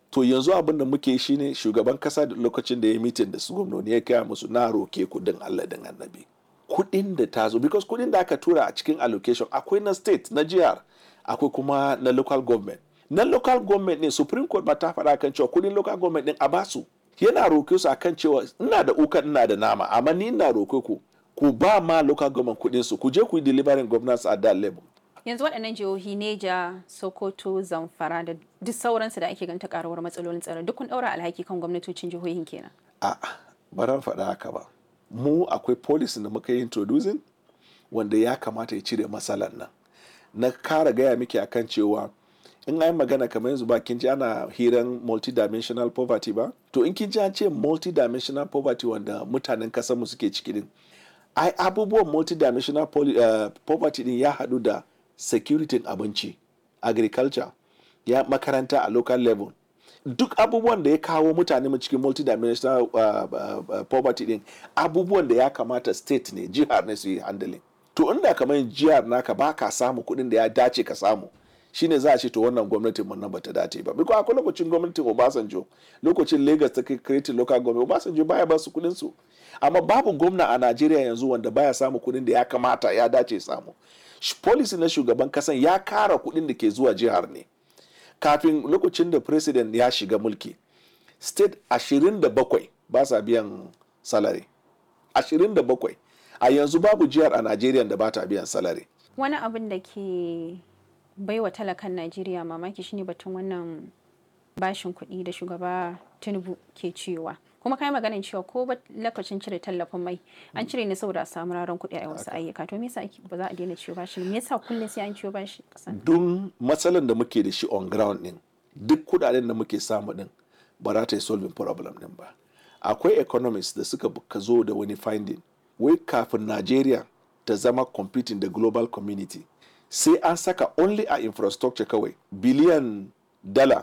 to yanzu abin da muke shi ne shugaban kasa da lokacin da ya mitin da su gwamnoni ya kaya musu na roke kudin allah din annabi kudin da ta zo because kudin da aka tura a cikin allocation akwai na state na jihar akwai kuma na local government na local government ne supreme court ba ta faɗa kan cewa kudin local government din a basu yana roke su akan cewa ina da ukan ina da nama amma ni ina roke ku ku ba ma local government kudin su ku je ku yi delivering governance at that level yanzu waɗannan jihohi neja sokoto zamfara da duk sauransu da ake ganta karuwar matsalolin tsaro duk kun ɗaura alhaki kan gwamnatocin jihohin kenan a ba ran faɗa haka ba mu akwai policy da muka yi introducing wanda ya kamata ya cire matsalan nan na kara gaya miki akan cewa in an magana kamar yanzu ba kin ji ana hiran multidimensional poverty ba to in kin ji an ce multidimensional poverty wanda mutanen kasar mu suke ciki din ai abubuwan multidimensional uh, poverty din ya haɗu da security abinci agriculture ya makaranta a local level duk abubuwan da ya kawo mutane mu cikin multidimensional uh, uh, poverty din abubuwan da ya kamata state ne jihar ne su yi handling to inda kamar jihar naka ba ka samu kuɗin da ya dace ka samu shine za a ce to wannan gwamnatin mun nan bata dace ba biko akwai lokacin gwamnatin Obasanjo lokacin Lagos ta create local government Obasanjo baya ba su kuɗin su amma babu gwamna a Najeriya yanzu wanda baya samu kuɗin da ya kamata ya dace samu policy na shugaban kasan ya kara kuɗin da ke zuwa jihar ne kafin lokacin da president ya shiga mulki state 27 ba sa biyan salary 27 a yanzu babu jihar a Najeriya da ba ta biyan salary wani abin da ke baiwa talakan Najeriya mamaki shine batun wannan bashin kuɗi da shugaba Tinubu ke cewa kuma kai maganin cewa ko ba lokacin cire tallafin mai an cire ne saboda a samu raron kuɗi a wasu ayyuka to me yasa ba za a daina ciwo bashi me yasa kullum sai an ciwo bashi kasan don matsalan da muke da shi on ground din duk kudaden da muke samu din ba za ta yi solving problem din ba akwai economists da suka ka zo da wani finding wai kafin Najeriya ta zama competing da global community sai an saka only a infrastructure kawai biliyan dala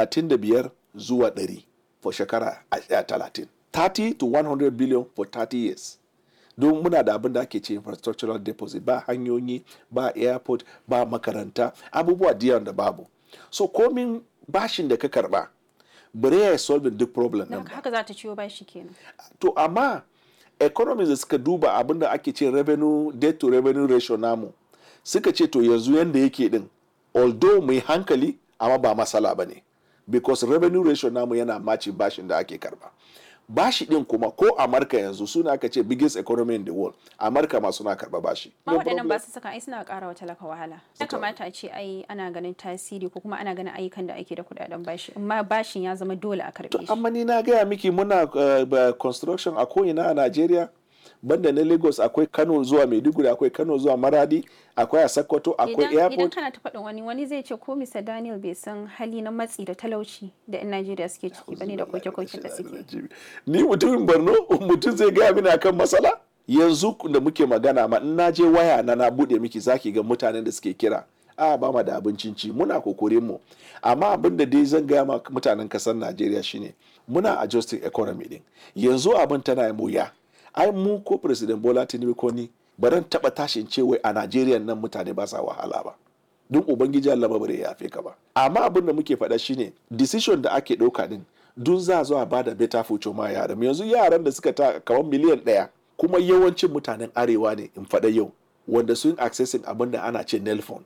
35 zuwa 100 for shekara a 30 30 to 100 billion for 30 years don muna da abin da ake ce infrastructural deposit ba hanyoyi ba airport ba makaranta abubuwa diyan da babu so komin bashin da ka karba bare ya solve duk problem din haka za ta ciwo bashi kenan to amma economies da suka duba abin da ake ce revenue debt to revenue ratio namu suka ce to yanzu yanda yake din although mai hankali amma ba matsala ba ne because revenue ratio namu yana maci bashin da ake karba bashi din kuma ko amurka yanzu suna aka ce biggest economy in the world amurka ma suna karba bashi ma waɗannan ba su saka ai suna ƙara wa talaka wahala ya kamata a ce ai ana ganin tasiri ko kuma ana ganin ayyukan da ake da kuɗaɗen bashi amma bashin ya zama dole a karɓe shi amma ni na gaya miki muna uh, construction a ko'ina a najeriya banda na lagos akwai kano zuwa maiduguri akwai kano zuwa maradi akwai a sokoto akwai airport idan kana ta faɗin wani wani zai ce ko mr daniel bai san hali na matsi da talauci da yan najeriya suke ciki bane da koke-koke da suke ni mutumin borno mutum zai gaya mini akan matsala yanzu da muke magana ma in na je waya na na bude miki zaki ga mutanen da suke kira a ba ma da abincin ci muna kokorin mu amma abin da dai zan gaya ma mutanen kasar najeriya shine muna adjusting economy din yanzu abin tana wuya ai mu ko president bola tinubu ko ni baran taba tashin ce wai a najeriya nan mutane ba sa wahala ba don ubangiji allah ba bare yafe ka ba amma abin da muke faɗa shine decision da ake ɗauka din dun za zo a bada better future ma yaran yanzu yaran da suka ta kamar miliyan ɗaya kuma yawancin mutanen arewa ne in faɗa yau wanda sun accessing abin da ana ce nelfon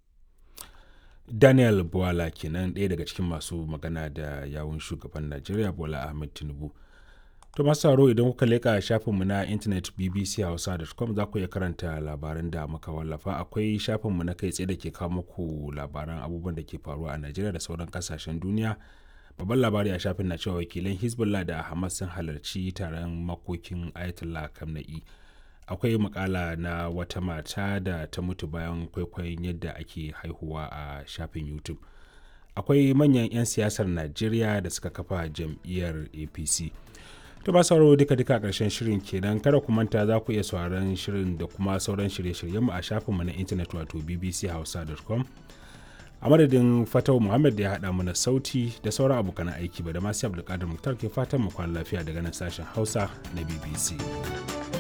daniel bola kenan ɗaya daga cikin masu magana da yawun shugaban najeriya bola ahmed tinubu To masu sauraro idan kuka leƙa shafinmu na intanet bbchausa.com za ku iya karanta labaran da muka wallafa akwai shafinmu na kai tsaye da ke kawo muku labaran abubuwan da ke faruwa a Najeriya da sauran kasashen duniya. Babban labari a shafin na cewa wakilan Hezbollah da Hamas sun halarci taron makokin Ayatollah Kamna'i. Akwai makala na wata mata da ta mutu bayan kwaikwayon yadda ake haihuwa a shafin YouTube. Akwai manyan 'yan siyasar Najeriya da suka kafa jam'iyyar APC. to ba sauraro duka duka karshen shirin kenan kada ku manta za ku iya sauraron shirin da kuma sauran shirye-shiryen mu a shafinmu na intanet wato bbchausa.com a madadin fatau muhammad da ya haɗa mana sauti da sauran abokan aiki ba da masu abdulkadir muktar ke fatan mu kwana lafiya daga nan sashen hausa na bbc